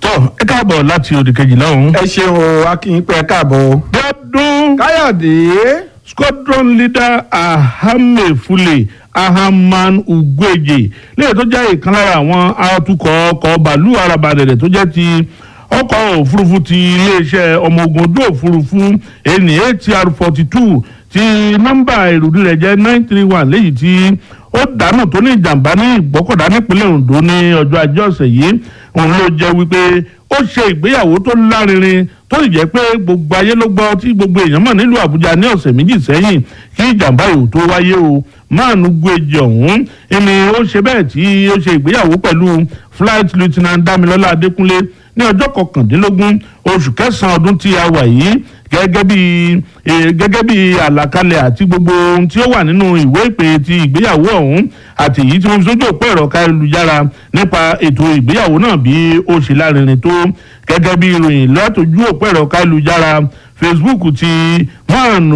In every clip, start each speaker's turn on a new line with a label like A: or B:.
A: tọ́ ẹ káàbọ̀ láti òdì kejìlá ọ̀hún.
B: ẹ ṣeun o akínyìn pé ẹ káàbọ̀ o.
A: dọ́dún
B: káyọ̀dé
A: squadron leader ahame fule ahaman ugweje lẹ́yìn tó jẹ́ ìkan lára àwọn atukọ̀ ọkọ̀ bàálù arabadẹ̀dẹ̀ tó jẹ́ ti ọkọ̀ òfurufú ti iléeṣẹ́ ọmọ ogun ojú òfurufú ẹni atr forty two ti nọ́mbà ìrùdí rẹ̀ jẹ́ nine three one léyìí tí ó dànù tó ní ìjàmbá ní ìgbọ́kọ̀dá nípínlẹ̀ ondo ní ọjọ́ ajé ọ̀sẹ̀ yìí òun ló jẹ́ wípé ó ṣe ìgbéyàwó tó lárinrin tó sì jẹ́ pé gbogbo ayé ló gbọ́ tí gbogbo èèyàn mọ̀ nílùú àbújá ní ọ̀sẹ̀ méjì sẹ́yìn kí ìjàmbá yòó tó wáyé o máàlù gbèjì ọ̀hún ẹni ó ṣe bẹ́ẹ̀ tí ó ṣe ìgbéyàwó pẹ̀lú flight lieutenant damilọ́lá adékúnlé ní ọjọ́ kọkàndínlógún oṣù kẹsàn-án ọdún tí a wà yìí gẹ́gẹ́ bí gẹ́gẹ́ bí àlàkalẹ̀ àti gbogbo ohun tí ó wà nínú ìwé ìpè ti ìgbéyàwó ọ̀hún àti èyí tí wọ́n fi sójú òpó ẹ̀rọ káyélujára nípa ètò ìgbéyàwó náà bí ó ṣe lárinrin tó gẹ́gẹ́ bí ìròyìn látòjú òpó ẹ̀rọ káyélujára facebook ti man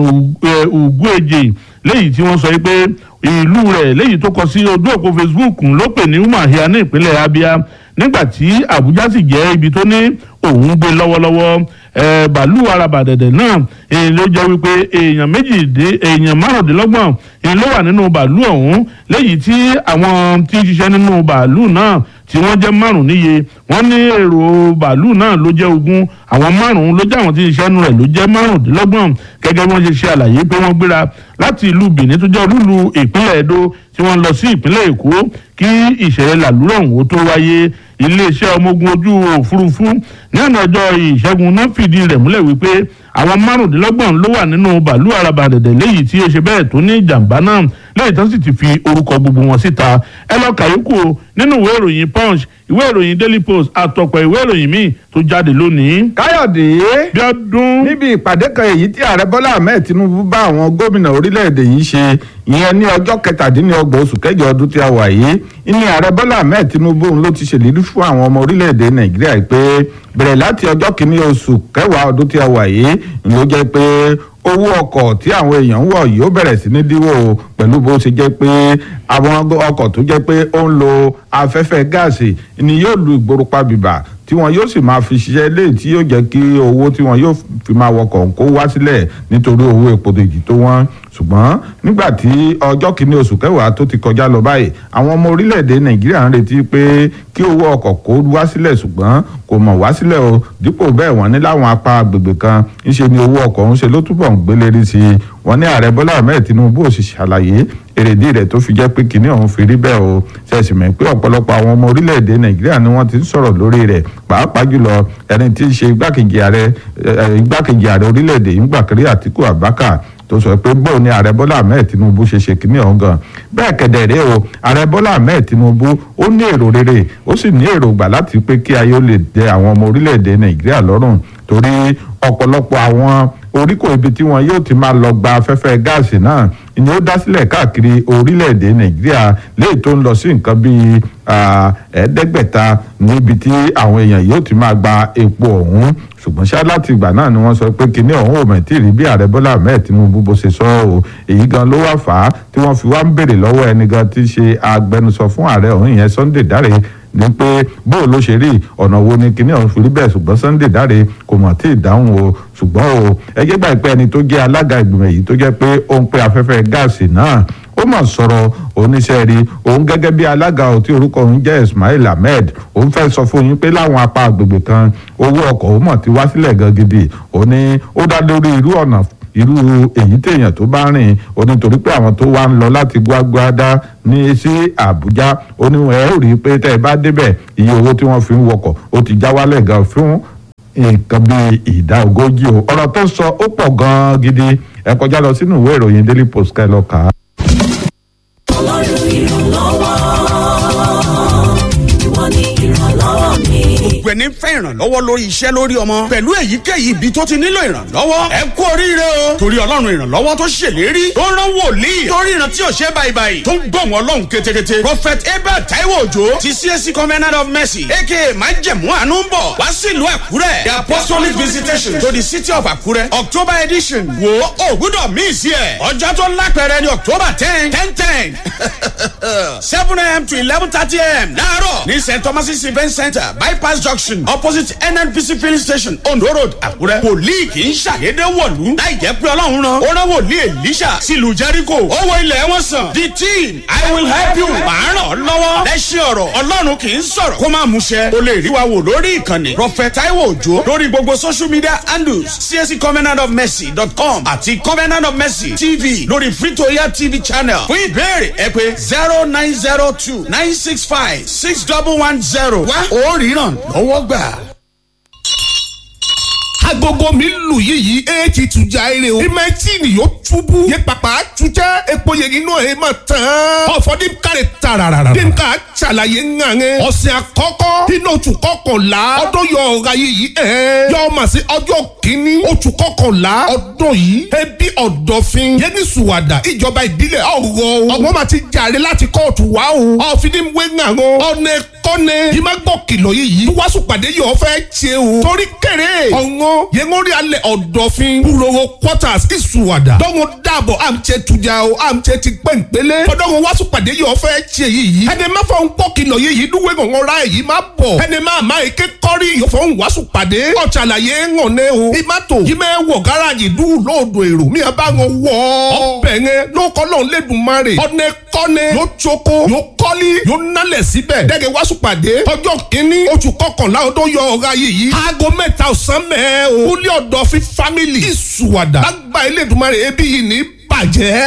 A: ugweje léyìí tí wọ́n sọ pé ìlú rẹ̀ léyìí tó kọ sí ojú òpó facebook ló pè ní umahia ní ìpínlẹ̀ abia nígbà tí abuja sì jẹ́ ibi tó ní òun gbé lọ́wọ́lọ́wọ́ bàálù arabàdẹ̀dẹ̀ náà èyí ló jẹ́ wípé èèyàn méjìdín èèyàn márùndínlọ́gbọ̀n èyí ló wà nínú bàálù ọ̀hún léyìí tí àwọn tí ń ṣiṣẹ́ nínú bàálù náà tí wọ́n jẹ́ márùn níye wọ́n ní èrò bàálù náà ló jẹ́ ogún àwọn márùn ló jẹ́ àwọn tí ń ṣiṣẹ́ nínú rẹ̀ ló jẹ́ márùndínlọ́gbọ̀n gẹ́gẹ́ bí wọ́n ṣe ṣe àlàyé pé wọ́n gbéra láti ìlú benin tó jẹ́ olúlu ìpínlẹ̀ edo tí wọ́n lọ sí ìpínlẹ̀ èkó kí ìṣẹ̀lẹ̀ làlúrọ̀ ọ̀hún tó wáyé iléeṣẹ́ ọmọ ogun ojú òfurufú ní ọ̀nà ọjọ́ ìṣẹ́gun náà fìdí rẹ̀ múlẹ̀ wípé àwọn márùndínlọ́gbọ̀n ló wà nínú bàálù arabadẹ̀dẹ̀ léyìí tí ó ṣe bẹ́ẹ̀ tó ní ìjàmbá náà lẹ́yìn tó sì ti fi orúkọ gbogbo wọn síta ẹ lọ kàyókù nínú ìwé ìròyìn punch ìwé ìròyìn daily post àtọ̀pọ̀ ìwé ìròyìn míì tó jáde lónìí.
B: káyọ̀dé
A: bí ọdún.
B: níbi ìpàdé kan èyí tí ààrẹ bọ́lá ahmed tinubu bá àwọn gómìnà orílẹ̀-èdè yìí ṣe ìyẹn ní ọjọ́ kẹtàdínlọ́gbọ̀n oṣù kẹjọ ọdún tí a wà yìí ní ààrẹ bọ́lá ahmed tinubu ló ti ṣèlérí fún àwọn ọmọ orílẹ̀-èdè nàìjíríà pé bẹ̀rẹ̀ láti ọjọ́ kìíní oṣù kẹwàá ọdún tí a wà yìí ló jẹ́ pé owó ọkọ̀ tí àwọn èèyàn ń wọ̀ yóò bẹ̀rẹ̀ sí ní dínwó pẹ̀lú bó ṣe jẹ́ pé àwọn ọkọ̀ tó jẹ́ pé ó ń lo afẹ́fẹ́ gáàsì ni yóò lu ìgboro pa bìbà tí wọn yóò sì máa fi ṣiṣẹ́ lé tí yóò jẹ́ kí owó tí wọn yóò fi máa wọkọ̀ kó wá sílẹ̀ nítorí owó epo dèjì tó wọ́n ṣùgbọ́n nígbà tí ọjọ́ kìíní oṣù kẹwàá tó ti kọjá lọ báyìí àwọn ọmọ orílẹ̀-èdè nàìjíríà ń retí pé kí owó ọkọ̀ kó wá sílẹ̀ ṣùgbọ́n kò mọ̀ wá sílẹ̀ o dípò bẹ́ẹ̀ wọ́n ní láwọn apá agbègbè kan ńṣe ni owó ọkọ̀ ń ṣe ló túbọ̀ ń gbélérí sí i wọ́n ní ààrẹ bọ́lá ahmed tinubu ò sì ṣàlàyé èrèdí rẹ̀ tó fi jẹ́ pé kinní ọ̀hún fi rí bẹ́ẹ̀ o ṣẹ̀sì mọ̀ pé ọ̀pọ̀lọpọ̀ àwọn ọmọ orílẹ̀-èdè nàìjíríà ni wọ́n ti ń sọ̀rọ̀ lórí rẹ̀ pàápàá jùlọ ẹni tí í ṣe igbákejì ààrẹ igbákejì ààrẹ orílẹ̀-èdè yìí ń gbàkiri àtìkù abubakar tó sọ pé bóun ni ààrẹ bọ́lá ahmed tinubu ṣe ṣe kínní ọ̀hún gan bẹ́ẹ̀ kẹ̀dẹ̀ rèé o ààrẹ bọ́lá ahmed tinubu ó ní èrò rere ó sì ní èrògbà láti pé kí ayé ó lè dẹ àwọn ọmọ orílẹ̀-èdè nàìjíríà lọ́rùn torí ọ̀pọ̀lọpọ̀ àwọn oríkò ibi tí wọn yóò ti máa lọ gba afẹ́fẹ́ gáàsì náà ni ó dá sílẹ̀ káàkiri orílẹ̀-èdè nàìjíríà léyìí tó ń lọ sí nǹkan bíi ẹ̀ẹ́dẹ́gbẹ̀ta níbi tí àwọn èèyàn yóò ti máa gba epo ọ̀hún ṣùgbọ́n ṣá láti ìgbà náà ni wọ́n sọ pé kinní ọ̀hún ò mẹ̀tì rí bí ààrẹ bọ́lá ahmed tinubu bó ṣe sọ ọ́ èyí gan ló wá fà á tí wọ́n fi wá ń béèrè lọ́wọ́ ẹni gan tí í ṣe agbẹnusọ fún ààrẹ ọ̀hún ìyẹn sunday dáre ní pé bóò ló ṣe rí ọ̀nà wo ni kinní ọ̀hún fi rí bẹ́ẹ̀ ṣùgbọ́n sunday dáre kò mọ̀ tí ì dáhùn o ṣùgbọ́n o ẹgbẹ́ gbà pé ẹni tó jẹ́ alága ìgbìmọ̀ èyí tó jẹ́ pé ó ń pe afẹ́fẹ́ gáàsì náà ó mọ̀ sọ̀rọ̀ oníṣẹ́ rí òun gẹ́gẹ́ bí alága ò tí orúkọ òun jẹ́ ismail ahmed òun fẹ́ sọ fún yín pé láwọn apá agbègbè kan owó ọkọ̀ ó mọ̀ ti wá sílẹ̀ gan gidi ó ní ó dá lórí irú ọ̀nà irú èyí téèyàn tó bá rìn ó ní torí pé àwọn tó wá ń lọ láti gbágbádá ní sí àbújá ó ní ẹ ó rí i pé tẹ́ ẹ bá débẹ̀ iye owó tí wọ́n fi ń wọkọ̀ ó ti já wálẹ̀ gan fún nǹkan bíi ìdá ogójì o ọ̀rọ̀ tó sọ ó pọ̀ gan-an gidi ẹ kọjá lọ sínú ìwé ìròyìn daily post ká ẹ lọ kà á.
C: ọlọ́run ìrànlọ́wọ́ ìwọ ni ìrànlọ́wọ́ mi.
D: gbogbo ẹni fẹ́ ìrànlọ́wọ́ lórí iṣẹ́ lórí ọmọ pẹ̀lú èyíkéyìí ibi tó ti nílò ìrànlọ́wọ́ ẹ kú oríire o torí ọlọ́run ìrànlọ́wọ́ tó ṣèlérí tó rán wòlíì tó ríran tí ò ṣe báyìí tó ń gbọ̀n wọn lọ́hùn ketekete prophet abel taiwo ojo ti csc covenant of mercy aka májẹ̀mú àánú ń bọ̀ wá sí ìlú àkúrẹ́ the apostolic visitation to the city of àkúrẹ́ october edition wo ògúdọ̀ míì sí ẹ̀ ọjọ́ tó lápẹ̀rẹ̀ ní october ten ten ten seven am to eleven thirty am láàárọ̀ ní st thomas event center bypass junction junction opposite nnpc filling station ondo road àkúrẹ́. wòlíì kì í ṣàdédé wọ̀lú láì jẹ́ pé ọlọ́run rán. ó rán wòlíì elisha sílùú jericho. ó wo ilẹ̀ wọn sàn. the teen i will help you. màá ràn ọ́ lọ́wọ́. lẹ́sìn ọ̀rọ̀ ọlọ́run kì í sọ̀rọ̀ kó má múṣẹ. o lè rí wa wò lórí ìkànnì prophet taiwo ojo lórí gbogbo social media handles csc covenant of mercy dot com àti covenant of mercy tv lórí free-to-air tv channel. fún ìbéèrè ẹ pé zero nine zero two nine six five six double one zero. wá ó ríran lọ́wọ́ gbà.
E: agogo mi lù yìí éèkì tujà ere o ìmẹ̀tìnì yóò túbú yẹ pàpà tujẹ́ epo yẹ inú ẹ̀ máa tán ọ̀fọ̀dé kárẹ̀ tararara dínkà ṣàlàyé ńŋàŋẹ́ ọ̀sẹ̀ àkọ́kọ́ inú oṣù kọkànlá ọdún yọ ọ̀ra yìí ẹ̀ yọ ọmọ sí ọjọ́ kìíní oṣù kọkànlá ọdún yìí ẹbí ọ̀dọ̀fin yẹni sùwàdà ìjọba ìbílẹ̀ ọ̀rọ̀ ọ̀gbọ́n máa ti jàre láti kóòtù wá o ọ̀fìdíwé ńŋàŋọ́ ọ̀nà kọ́ni yìí má gbọ́ kìlọ̀ yìí wàásù pàdé yìí ọ̀fẹ́ ṣe o torí kéré ọ̀ngọ́ yẹngori alẹ ọdọfin wúlọwọ quarters ìsùwàdà dọ́ngọ dàbọ̀ àmtsẹ tujà o àmtsẹ ti pẹ́ǹpẹ́lẹ́ fọdọ́ngọ wàásù pàdé yìí ọ̀fẹ́ tiẹ̀ yìí ẹni má fọ nkọ́ kìlọ̀ yìí dúwé ngọ̀ngọ̀ ra èyí má bọ̀ ẹni má má eke kọ́rí yìí fọ wàásù pàdé ọ̀tsàlàyé ńgọ̀nẹ́ o ìmàtò yìí mẹ́ wọ̀ gáràjì dú lóòdù èrò mi àbá wọn wọ̀ ọbẹ̀ yẹn lókọ́ lọ́n lẹ́dùnmarè ọ̀nẹ́ kọ́ni yóò tsoko yóò kọ́lí yóò nálẹ̀ síbẹ̀ dẹ́gẹ̀ wàásù pàdé ọjọ́ kínní oṣù kọkànlá ọdún yọ ọ̀ra yìí aago mẹ́ta ọ̀sán mẹ́ẹ̀ o kúlẹ̀ ọ̀dọ̀ fi family ìsùwàdà lágbà elédùnmarè ebi yìí ní bàjẹ́.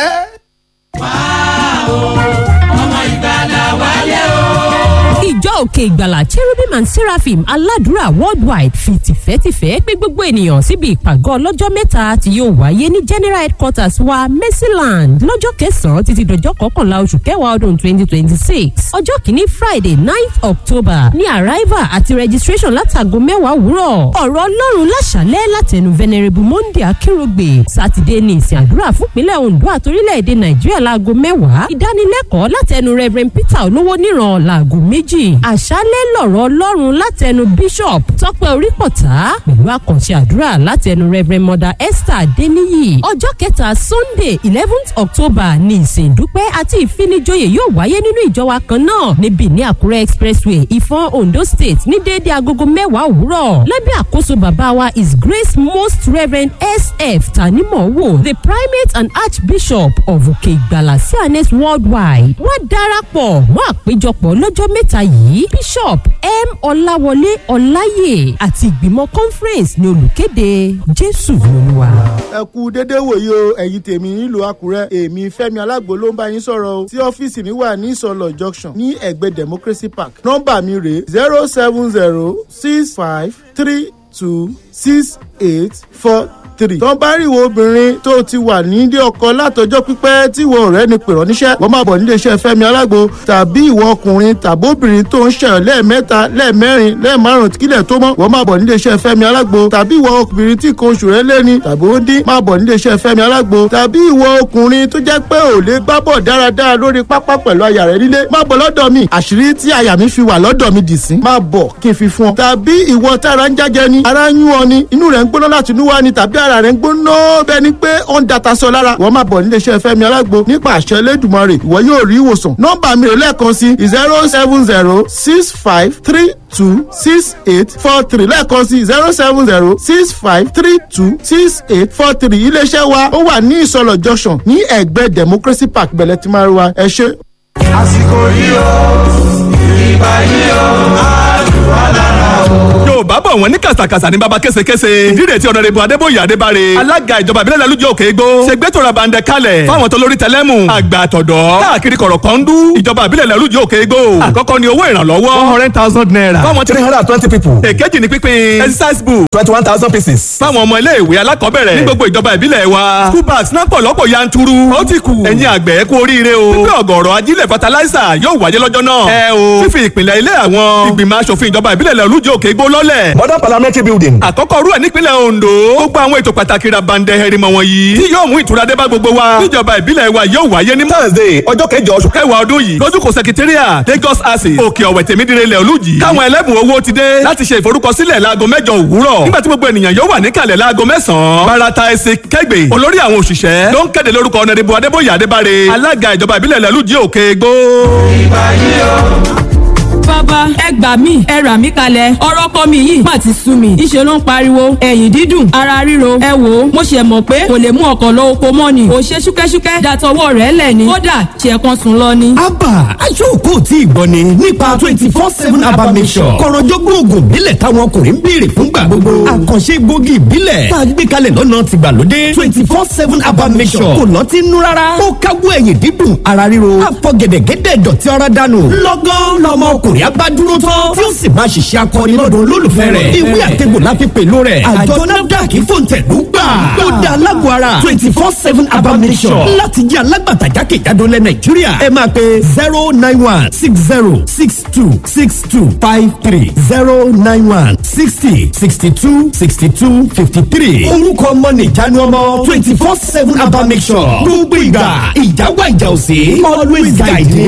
F: ìjọ òkè ìgbàlà cherubim and seraphim aládùúrà worldwide fi tìfẹ́tìfẹ́ pé gbogbo ènìyàn síbi ìpàgọ́ ọlọ́jọ́ mẹ́ta tí yóò wáyé ní general headquarters wa mercyland lọ́jọ́ kẹsàn-án títí dọjọ́ kọkànlá oṣù kẹwàá ọdún twenty twenty six ọjọ́ kìíní friday ninth october ní arrival àti registration látàgọ́ mẹ́wàá òwúrọ̀ ọ̀rọ̀ ọlọ́run láṣálẹ́ látẹnu venerable monday akérògbè sátidé ní ìsìn àdúrà fúnpínlẹ̀ ondo àtorílẹ̀-èdè nàìjíríà láago mẹ́wàá ìdánilẹ́kọ̀ọ́ látẹnu reverend peter olówó níran láago méjì àṣálẹ́ lọ̀rọ̀ ọlọ́run látẹnu bishop tọ́pẹ́ orípọ̀tà pẹ̀lú àkànṣe àdúrà látẹnu reverend mother esther adeniyi ọjọ́ kẹta sunday eleventh october ní ìsìn ìdúpẹ́ àti ìfinijoyè yóò wáyé nínú ìjọ wa kan náà níbi ní àkúrẹ́ expressway ìfọ̀n ondo state ní déédéé agogo mẹ́wàá òwúrọ̀ lábẹ́ àkóso bàbá wa is grace most reverend sf tanimowo the primate and archbishop of òkè ìgbàlà cns worldwide wọ́n darapọ̀ mọ́ àpéjọpọ̀ lọ́jọ́ mẹ́ta yìí bishop m ọláwọlé ọláyè àti ìgbìmọ̀ conference ní olùkéde jésù lolúwa.
G: ẹ kú déédéé wòye o ẹ̀yin tèmi nílùú àkúrẹ́ èmi fẹ́mi alágbo ló ń bá yín sọ̀rọ̀ o tí ọ́fíìsì mi wà ní ìsọlọ̀ junction ní ẹ̀gbẹ́ democracy park nọ́mbà mi rèé zero seven zero six five three two six eight four three. tó bá rí ìwọ obìnrin tó ti wà nílé ọkọ látọjọ́ pípẹ́ tí ìwọ ọ̀rẹ́ ni pèrọ níṣẹ́ wọ́n máa bọ̀ nílé iṣẹ́ fẹ́mi alágbo tàbí ìwọ ọkùnrin tàbí obìnrin tó ń ṣẹyọ lẹ́ẹ̀mẹ́ta lẹ́ẹ̀mẹ́rin lẹ́ẹ̀márùn kílẹ̀ tó mọ́ wọ́n máa bọ̀ nílé iṣẹ́ fẹ́mi alágbo tàbí ìwọ obìnrin tí kan oṣù rẹ̀ lẹ́ni tàbí ó dín máa bọ̀ nílé iṣẹ́ fẹ́mi alágbo tàbí ìwọ ọkùnrin tó jẹ́ pé ò lè gbá bọ̀ dáradára lórí pápá pẹ̀lú aya rẹ̀ nílé máa bọ̀ lọ́dọ̀ mi àṣírí tí aya mi fi wà lọ́dọ̀ mi dì sí máa bọ̀ kí n fi fún ọ tàbí ìwọ tára ń jájẹ ni ara ń yún ọ ni inú rẹ̀ ń gbóná láti inú wá ni tàbí ara rẹ̀ ń gbóná bẹ́ẹ̀ ni pé ó ń data sọ lára wọ́n máa bọ̀ nílé iṣẹ́ fẹ́mi alágbo nípa àṣẹ lẹ́dùnmọ́rè ìwọ yóò rí ìwòsàn nọ́mbà mi rè lẹ́ẹ̀kan sí zero seven zero six five three two six eight four three lẹ́ẹ̀kan sí zero seven zero six five three two six eight four three iléeṣẹ́ wa ó wà ní ìsọlọ̀ junction ní ẹ̀gbẹ́ democracy park bẹ̀lẹ̀ tí máa rí wa ẹ ṣe.
H: àsìkò yìí ó ìgbà yìí ó àdúrà lára o.
I: yorùbá bọ̀ wọ́n ní kàṣàkàṣà ní baba késekése ìdílé tí ọ̀nàrẹ́bù adébóyè adébáre alága ìjọba ìbílẹ̀ lálùjọ òkè igbó ṣègbétò rabandẹ kalẹ̀ fáwọn tó lórí tẹlẹ́mù àgbà àtọ̀dọ́ káàkiri kọ̀rọ̀ kan dú ìjọba ìbílẹ̀ lálùjọ òkè igbó àkọ́kọ́ ni owó ìrànlọ́wọ́ one hundred thousand naira fáwọn three hundred and twenty people èkejì ni pínpín exercise book twenty one thousand pieces fáwọn ọmọ ilé ìwé alákọ̀ọ́bẹ̀rẹ̀ ní gbogbo ìjọba ìbílẹ̀ wa school bags náà pọ̀ lọ́pọ̀ yanturu ó ti kù ẹ̀yin àgbẹ̀ kú oríire o pípẹ́ ọ̀gọ̀rọ̀ ajílẹ̀ fertilizer yóò wáyé lọ́jọ́ náà ẹ o fífi ìpìlẹ̀ ilé àwọn ìgbìmọ̀ asòfin ìjọba ìbílẹ̀ lálùjọ òkè igbó lọ́lẹ̀ modern parliamentary building àkọ́kọ́ rú ẹ̀ nípínlẹ̀ ondo gbogbo àwọn ètò pàtàkì rabandẹ hẹrìmọ̀ wọ̀nyí tí yóò mú ìtura dé bá gbogbo wa níjọba ìbílẹ̀ wa yóò wáyé ní thursday ọjọ́ kẹjọ oṣù kẹwàá ọdún yìí lójúkò secretariat lagos access òkè ọ̀wẹ̀ tèmídìrẹ ilẹ̀ olùjì káwọn ẹlẹ́bùn owó ti dé láti ṣe ìforúkọsílẹ̀ láago mẹ́jọ òwúrọ̀ nígbà tí gbogbo ènìyàn yóò wà níkàlẹ̀ láago mẹ́sàn-án barata ẹsẹ̀ kẹgbẹ́ olórí àwọn òṣìṣẹ́ ló ń kéde lórúkọ ọ̀nàdìbò adébóyè adébáre alága ìjọba ìbílẹ̀ ilẹ̀ olùjì òkè gbó.
H: ìgbà yìí ó
J: bàbá ẹ gbà mí ẹ rà mí kalẹ̀ ọ̀rọ̀ ọkọ mi yìí má ti sú mi ìṣe ló ń pariwo ẹ̀yìn dídùn ara ríro ẹ wò ó mo ṣe mọ̀ pé kò lè mú ọkọ̀ lọ oko mọ́ ni ò ṣe ṣúkẹ́ṣúkẹ́ dàtọwọ́ rẹ̀ lẹ̀ ni kódà ṣe kan sùn lọ ni.
K: abba aṣọ́kò tí ìgbọ́ ni nípa twenty four seven abba mission kọ̀rọ̀jọ́gbọ́n oògùn ìbílẹ̀ táwọn ọkùnrin ń béèrè fúngbà gbogbo àkànṣe egbògi ìbílẹ̀ tá a gbé kalẹ̀ lọ́nà tìgbàlódé twenty four seven abba mission kò lọ́tí nú rárá ó káwọ́ ẹ̀yìn dídùn ara ríro àfọ̀gẹ̀dẹ̀gẹ̀dẹ̀ dọ̀tí ara dànù lọ́gán lọmọ ọkùnrin abádúró tán tí ó sì máa ṣiṣẹ́ akọni lọ́dọ̀ olólùfẹ́ rẹ̀ ìwé àtẹ̀gbò la fi pèlú rẹ̀ àjọ nafdac fòǹtẹ̀lú gbà ó dá alágbó ara twenty four seven abamisọ̀ láti jẹ́ alágbàtà jákèjádò lẹ̀ nàìjíríà ẹ máa pe zero nine one six zero six two six two five three zero nine one sixty sixty two sixty two fifty three orúkọ ọmọ nìjánu ọmọ twenty four seven abamisọ̀ gbogbo ìgbà ìjà wà ìjà òsè always guide me.